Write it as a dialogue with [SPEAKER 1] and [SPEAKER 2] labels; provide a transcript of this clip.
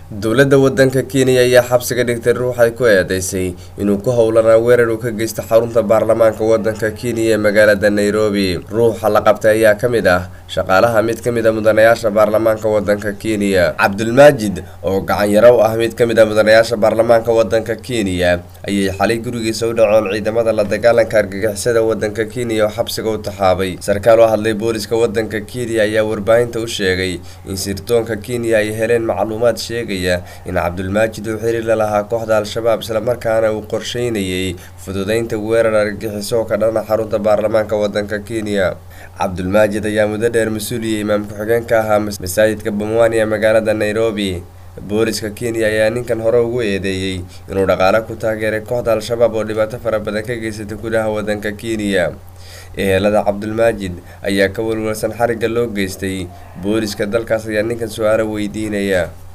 [SPEAKER 1] dowladda wadanka kenya ayaa xabsiga dhigtay ruux ay ku eedeysay inuu ku howlanaa weerar uu ka geysta xarunta baarlamaanka wadanka kenya ee magaalada nairobi ruuxa la qabtay ayaa ka mid ah shaqaalaha mid ka mid a mudanayaasha baarlamaanka wadanka kenya cabdulmaajid oo gacan yaro u ah mid ka mid a mudanayaasha baarlamaanka wadanka kenya ayay xalay gurigiisa u dhacoon ciidamada la dagaalanka argagixisada wadanka kenya oo xabsiga u taxaabay sarkaal oo hadlay booliska wadanka kenya ayaa warbaahinta u sheegay in sirdoonka kenya ay heleen macluumaad sheegay in cabdulmaajid uu xiriir la lahaa kooxda al-shabaab islamarkaana uu qorsheynayay fududeynta weerar argagixiso oo ka dhana xarunta baarlamaanka wadanka kenya cabdulmaajid ayaa muddo dheer mas-uuliya imaam ku-xigeen ka ahaa masaajidka bamwani ee magaalada nairobi booliska kenya ayaa ninkan hore ugu eedeeyey inuu dhaqaale ku taageeray kooxda al-shabaab oo dhibaato fara badan ka geysatay gudaha wadanka kenya ehelada cabdulmaajid ayaa ka walwalsan xarigga loo geystay booliska dalkaas ayaa ninkan su-aalo weydiinaya